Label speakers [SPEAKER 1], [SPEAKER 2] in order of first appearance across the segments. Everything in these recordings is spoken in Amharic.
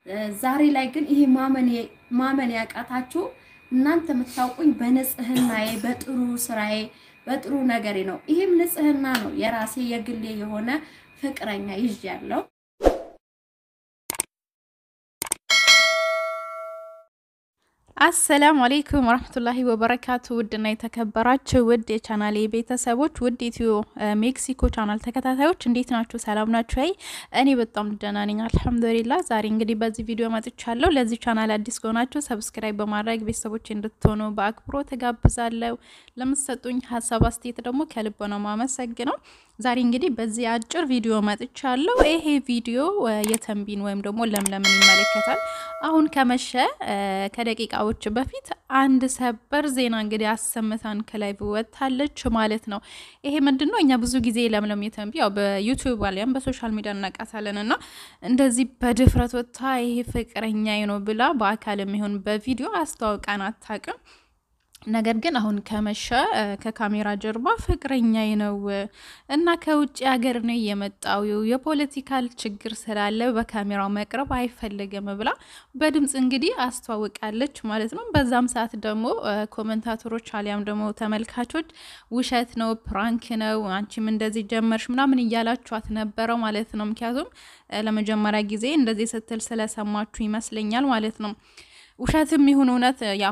[SPEAKER 1] ዛሬ ላይ ግን ይሄ ማመን ያቃታችሁ እናንተ የምታውቁኝ በንጽህናዬ፣ በጥሩ ስራዬ፣ በጥሩ ነገሬ ነው። ይሄም ንጽህና ነው። የራሴ የግሌ የሆነ ፍቅረኛ ይዣለሁ።
[SPEAKER 2] አሰላሙ አሌይኩም ወረህመቱላሂ ወበረካቱ። ውድና የተከበራችሁ ውድ የቻናሌ ቤተሰቦች ውድ ኢትዮ ሜክሲኮ ቻናል ተከታታዮች እንዴት ናችሁ? ሰላም ናችሁ? ይ እኔ በጣም ደህና ነኝ አልሐምዱሊላ። ዛሬ እንግዲህ በዚህ ቪዲዮ መጥቻለሁ። ለዚህ ቻናል አዲስ ከሆናችሁ ሰብስክራይብ በማድረግ ቤተሰቦች እንድትሆኑ በአክብሮ ተጋብዛለሁ። ለምትሰጡኝ ሀሳብ አስተያየት ደግሞ ከልብ ነው ማመሰግነው። ዛሬ እንግዲህ በዚህ አጭር ቪዲዮ መጥቻለሁ። ይሄ ቪዲዮ የተንቢን ወይም ደግሞ ለምለምን ይመለከታል። አሁን ከመሸ ከደቂቃዎች በፊት አንድ ሰበር ዜና እንግዲህ አሰምታን ከላይ ወጥታለች ማለት ነው። ይሄ ምንድን ነው? እኛ ብዙ ጊዜ ለምለም የተንቢ ያው በዩቲዩብ አሊያም በሶሻል ሚዲያ እናውቃታለን እና እንደዚህ በድፍረት ወጥታ ይሄ ፍቅረኛዬ ነው ብላ በአካል የሚሆን በቪዲዮ አስተዋውቃን አታውቅም። ነገር ግን አሁን ከመሸ ከካሜራ ጀርባ ፍቅረኛዬ ነው እና ከውጭ ሀገር ነው የመጣው የፖለቲካል ችግር ስላለ በካሜራው መቅረብ አይፈልግም ብላ በድምፅ እንግዲህ አስተዋውቃለች ማለት ነው። በዛም ሰዓት ደግሞ ኮመንታተሮች አሊያም ደግሞ ተመልካቾች ውሸት ነው፣ ፕራንክ ነው፣ አንቺም እንደዚህ ጀመርሽ ምናምን እያላችኋት ነበረው ማለት ነው። ምክንያቱም ለመጀመሪያ ጊዜ እንደዚህ ስትል ስለሰማችሁ ይመስለኛል ማለት ነው። ውሸትም ይሁን እውነት ያው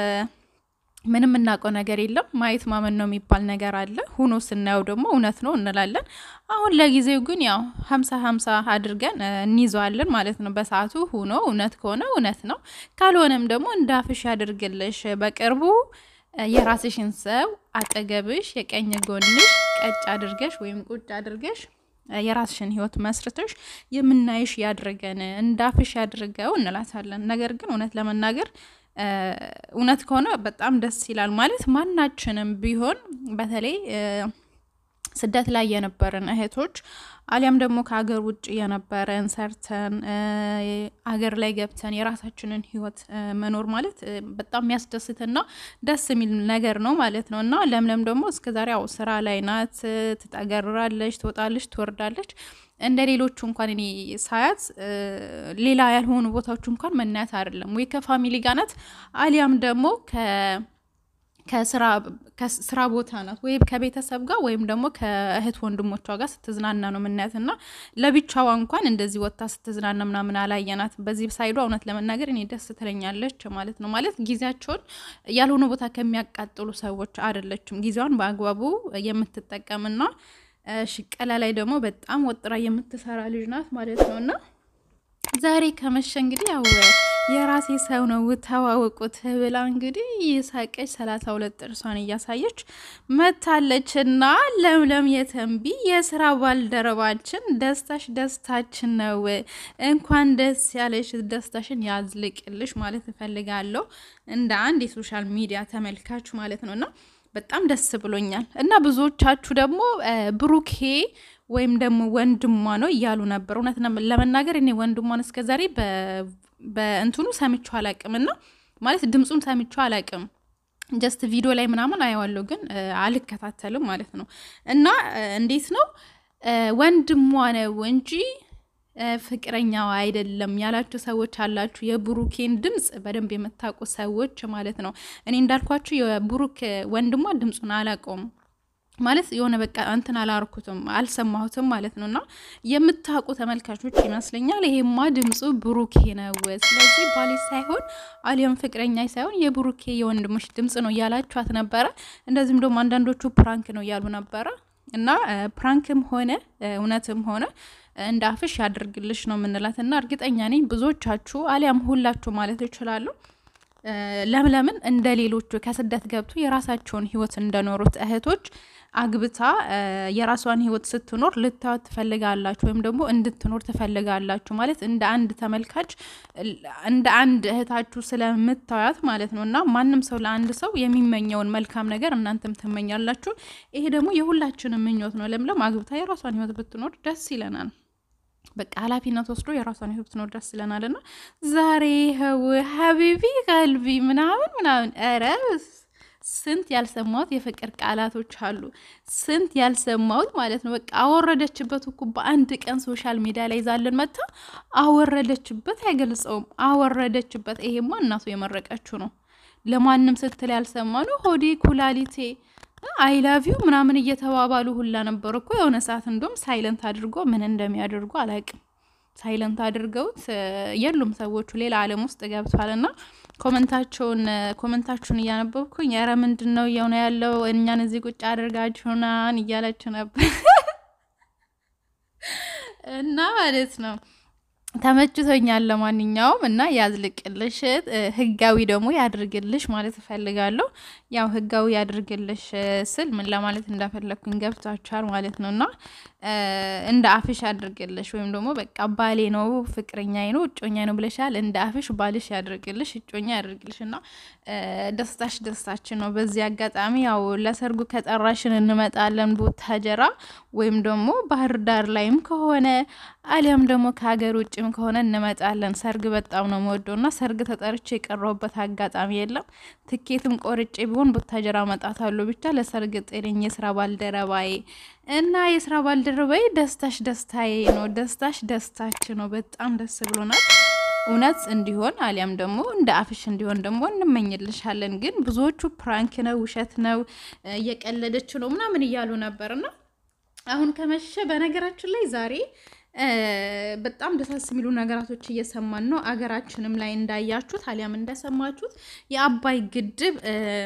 [SPEAKER 2] ምንም የምናውቀው ነገር የለም። ማየት ማመን ነው የሚባል ነገር አለ። ሁኖ ስናየው ደግሞ እውነት ነው እንላለን። አሁን ለጊዜው ግን ያው ሀምሳ ሀምሳ አድርገን እንይዘዋለን ማለት ነው። በሰዓቱ ሁኖ እውነት ከሆነ እውነት ነው፣ ካልሆነም ደግሞ እንዳፍሽ ያድርግልሽ። በቅርቡ የራስሽን ሰው አጠገብሽ የቀኝ ጎንሽ ቀጭ አድርገሽ ወይም ቁጭ አድርገሽ የራስሽን ህይወት መስርተሽ የምናይሽ ያድርገን፣ እንዳፍሽ ያድርገው እንላታለን። ነገር ግን እውነት ለመናገር እውነት ከሆነ በጣም ደስ ይላል። ማለት ማናችንም ቢሆን በተለይ ስደት ላይ የነበረን እህቶች አሊያም ደግሞ ከሀገር ውጭ የነበረን ሰርተን አገር ላይ ገብተን የራሳችንን ህይወት መኖር ማለት በጣም የሚያስደስትና ደስ የሚል ነገር ነው ማለት ነው። እና ለምለም ደግሞ እስከዛሬ ያው ስራ ላይ ናት። ትጠገራለች፣ ትወጣለች፣ ትወርዳለች። እንደ ሌሎቹ እንኳን እኔ ሳያት ሌላ ያልሆኑ ቦታዎች እንኳን መናያት አይደለም ወይ ከፋሚሊ ጋር ናት አሊያም ደግሞ ከስራ ቦታ ናት ወይም ከቤተሰብ ጋር ወይም ደግሞ ከእህት ወንድሞቿ ጋር ስትዝናና ነው የምናያት እና ለብቻዋ እንኳን እንደዚህ ወጥታ ስትዝናና ምናምን አላየናት። በዚህ ሳይዷ እውነት ለመናገር እኔ ደስ ትለኛለች ማለት ነው። ማለት ጊዜያቸውን ያልሆነ ቦታ ከሚያቃጥሉ ሰዎች አይደለችም። ጊዜዋን በአግባቡ የምትጠቀምና ሽቀላ ላይ ደግሞ በጣም ወጥራ የምትሰራ ልጅ ናት ማለት ነው እና ዛሬ ከመሸ እንግዲህ ያው የራሴ ሰው ነው ተዋወቁት ብላ እንግዲህ የሳቀች ሰላሳ ሁለት ጥርሷን እያሳየች መታለች። እና ለምለም የተንቢ የስራ ባልደረባችን ደስታሽ ደስታችን ነው። እንኳን ደስ ያለሽ፣ ደስታሽን ያዝልቅልሽ ማለት እፈልጋለሁ እንደ አንድ የሶሻል ሚዲያ ተመልካች ማለት ነው እና በጣም ደስ ብሎኛል። እና ብዙዎቻችሁ ደግሞ ብሩኬ ወይም ደግሞ ወንድሟ ነው እያሉ ነበር። እውነት ለመናገር እኔ ወንድሟን እስከዛሬ በእንትኑ ሰምቼው አላቅም እና ማለት ድምፁን ሰምቼው አላቅም። ጀስት ቪዲዮ ላይ ምናምን አየዋለሁ ግን አልከታተልም ማለት ነው። እና እንዴት ነው ወንድሟ ነው እንጂ ፍቅረኛዋ አይደለም ያላችሁ ሰዎች አላችሁ። የብሩኬን ድምፅ በደንብ የምታውቁ ሰዎች ማለት ነው። እኔ እንዳልኳችሁ የብሩክ ወንድሟ ድምፁን አላውቀውም ማለት የሆነ በቃ እንትን አላርኩትም አልሰማሁትም ማለት ነው። እና የምታውቁ ተመልካቾች ይመስለኛል ይሄማ ድምፁ ብሩኬ ነው፣ ስለዚህ ባሌ ሳይሆን አሊያም ፍቅረኛ ሳይሆን የብሩኬ የወንድሞች ድምፅ ነው እያላችኋት ነበረ። እንደዚህም ደግሞ አንዳንዶቹ ፕራንክ ነው እያሉ ነበረ። እና ፕራንክም ሆነ እውነትም ሆነ እንደ አፍሽ ያድርግልሽ ነው የምንላት። እና እርግጠኛ ነኝ ብዙዎቻችሁ አሊያም ሁላችሁ ማለት ይችላሉ ለምለምን እንደ ሌሎቹ ከስደት ገብቶ የራሳቸውን ህይወት እንደኖሩት እህቶች አግብታ የራሷን ህይወት ስትኖር ልታዩት ትፈልጋላችሁ፣ ወይም ደግሞ እንድትኖር ትፈልጋላችሁ። ማለት እንደ አንድ ተመልካች እንደ አንድ እህታችሁ ስለምታዩት ማለት ነው። እና ማንም ሰው ለአንድ ሰው የሚመኘውን መልካም ነገር እናንተም ትመኛላችሁ። ይሄ ደግሞ የሁላችንም ምኞት ነው። ለምለም አግብታ የራሷን ህይወት ብትኖር ደስ ይለናል። በቃ ኃላፊነት ወስዶ የራሷን ህይወት ብትኖር ደስ ይለናል። እና ዛሬ ይኸው ሀቢቢ ቀልቢ ምናምን ምናምን ኧረ ስንት ያልሰማሁት የፍቅር ቃላቶች አሉ። ስንት ያልሰማሁት ማለት ነው። በቃ አወረደችበት እኮ በአንድ ቀን ሶሻል ሚዲያ ላይ ይዛልን መታ አወረደችበት። አይገልጸውም። አወረደችበት። ይሄማ እናቱ የመረቀችው ነው። ለማንም ስትል ያልሰማ ነው። ሆዴ ኩላሊቴ አይ ላቭ ዩ ምናምን እየተባባሉ ሁላ ነበር እኮ የሆነ ሰዓት እንደውም ሳይለንት አድርጎ ምን እንደሚያደርጉ አላውቅም። ሳይለንት አድርገውት የሉም ሰዎቹ ሌላ ዓለም ውስጥ ገብቷል። እና ኮመንታቸውን ኮመንታችሁን እያነበብኩኝ ኧረ ምንድን ነው እየሆነ ያለው እኛን እዚህ ቁጭ አድርጋችሁናን እያለች ነበር እና ማለት ነው ተመችቶኛል። ለማንኛውም እና ያዝልቅልሽ፣ ህጋዊ ደግሞ ያድርግልሽ ማለት እፈልጋለሁ። ያው ህጋዊ ያድርግልሽ ስል ምን ለማለት እንደፈለግኩኝ ገብቷችኋል ማለት ነው። እና እንደ አፍሽ ያድርግልሽ ወይም ደግሞ በቃ ባሌ ነው ፍቅረኛዬ ነው እጮኛ ነው ብለሻል። እንደ አፍሽ ባልሽ ያድርግልሽ፣ እጮኛ ያድርግልሽ። እና ደስታሽ ደስታችን ነው። በዚህ አጋጣሚ ያው ለሰርጉ ከጠራሽን እንመጣለን ቡታጀራ ወይም ደግሞ ባህር ዳር ላይም ከሆነ አሊያም ደግሞ ከሀገር ውጭም ከሆነ እንመጣለን። ሰርግ በጣም ነው የምወደው እና ሰርግ ተጠርቼ የቀረሁበት አጋጣሚ የለም። ትኬትም ቆርጬ ቢሆን ቡታጀራ እመጣታለሁ። ብቻ ለሰርግ ጤነኝ የስራ ባልደረባዬ እና የስራ ባልደረባዬ ደስታሽ ደስታዬ ነው። ደስታሽ ደስታችን ነው። በጣም ደስ ብሎናል። እውነት እንዲሆን አሊያም ደግሞ እንደ አፍሽ እንዲሆን ደግሞ እንመኝልሻለን። ግን ብዙዎቹ ፕራንክ ነው፣ ውሸት ነው፣ እየቀለደች ነው ምናምን እያሉ ነበርና አሁን ከመሸ በነገራችን ላይ ዛሬ በጣም ደሳስ የሚሉ ነገራቶች እየሰማን ነው። አገራችንም ላይ እንዳያችሁት አሊያም እንደሰማችሁት የአባይ ግድብ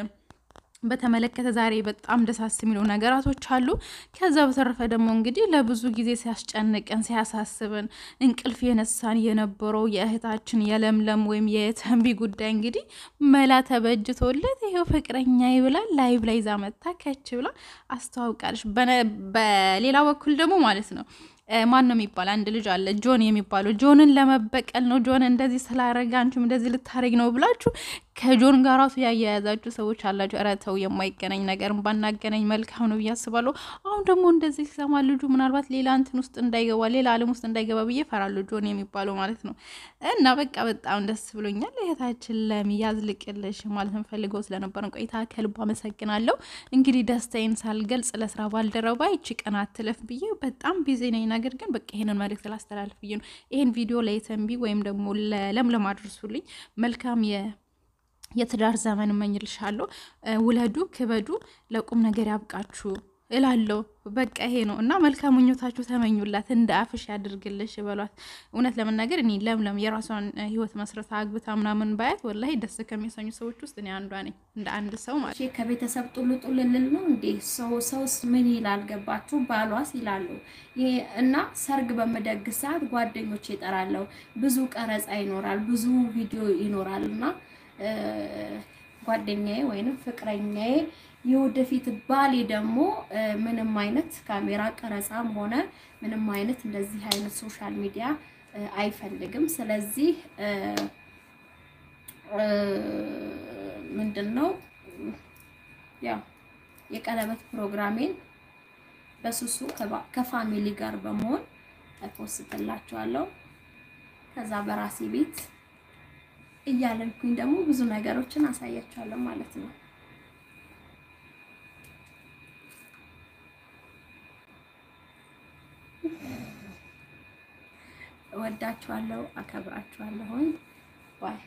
[SPEAKER 2] በተመለከተ ዛሬ በጣም ደሳስ የሚሉ ነገራቶች አሉ። ከዛ በተረፈ ደግሞ እንግዲህ ለብዙ ጊዜ ሲያስጨንቀን ሲያሳስበን እንቅልፍ የነሳን የነበረው የእህታችን የለምለም ወይም የተንቢ ጉዳይ እንግዲህ መላ ተበጅቶለት ይኸው ፍቅረኛ ብላ ላይቭ ላይ ይዛ መታ ከች ብላ አስተዋውቃለች። በሌላ በኩል ደግሞ ማለት ነው ማን ነው የሚባል አንድ ልጅ አለ ጆን የሚባለው ጆንን ለመበቀል ነው ጆን እንደዚህ ስላረገ አንቺም እንደዚህ ልታረግ ነው ብላችሁ ከጆን ጋር ራሱ ያያያዛችሁ ሰዎች አላችሁ። ኧረ ተው፣ የማይገናኝ ነገር ባናገናኝ መልካም ነው ብዬ አስባለሁ። አሁን ደግሞ እንደዚህ ሲሰማ ልጁ ምናልባት ሌላ እንትን ውስጥ እንዳይገባ ሌላ ዓለም ውስጥ እንዳይገባ ብዬ ፈራለሁ፣ ጆን የሚባለው ማለት ነው። እና በቃ በጣም ደስ ብሎኛል። እህታችን ለሚያዝልቅልሽ ማለት እንፈልገው ስለነበረን ቆይታ ከልብ አመሰግናለሁ። እንግዲህ ደስታዬን ሳልገልጽ ለስራ ባልደረባ ይቺ ቀን አትለፍ ብዬ በጣም ቢዚ ነኝ። ነገር ግን በቃ ይሄንን መልእክት ላስተላልፍ ብዬ ነው። ይሄን ቪዲዮ ለየተንቢ ወይም ደግሞ ለለምለም አድርሱልኝ። መልካም የትዳር ዘመን እመኝልሻለሁ። ውለዱ፣ ክበዱ፣ ለቁም ነገር ያብቃችሁ እላለሁ። በቃ ይሄ ነው እና መልካም ምኞታችሁ ተመኙላት፣ እንደ አፍሽ ያድርግልሽ በሏት። እውነት ለመናገር እኔ ለምለም የራሷን ህይወት መስረታ አግብታ ምናምን ባያት ወላሂ ደስ ከሚያሰኙ ሰዎች ውስጥ እኔ አንዷ ነኝ፣ እንደ አንድ ሰው ማለት
[SPEAKER 1] ነው። ከቤተሰብ ጡል ጡል ልል ነው እንዴ? ሰው ሰውስ ምን ይላል ገባችሁ? ባሏስ ይላሉ። እና ሰርግ በምደግስ ሰዓት ጓደኞች ይጠራለሁ፣ ብዙ ቀረጻ ይኖራል፣ ብዙ ቪዲዮ ይኖራል እና ጓደኛዬ ወይንም ፍቅረኛዬ የወደፊት ባሌ ደግሞ ምንም አይነት ካሜራ ቀረጻም ሆነ ምንም አይነት እንደዚህ አይነት ሶሻል ሚዲያ አይፈልግም። ስለዚህ ምንድን ነው ያው የቀለበት ፕሮግራሜን በሱሱ ከፋሚሊ ጋር በመሆን እፖስትላችኋለሁ። ከዛ በራሴ ቤት እያለንኩኝ ደግሞ ብዙ ነገሮችን አሳያችኋለሁ ማለት ነው። እወዳችኋለሁ፣ አከብራችኋለሁኝ። ባይ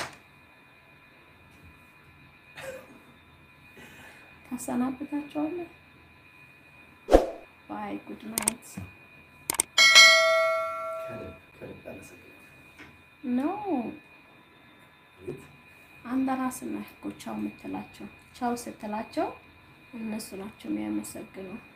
[SPEAKER 1] ታሰናብታችኋለሁ። ባይ ጉድ ናይት ኖ አንተ ራስህ ነህ እኮ ቻው የምትላቸው። ቻው ስትላቸው እነሱ ናቸው የሚያመሰግኑ።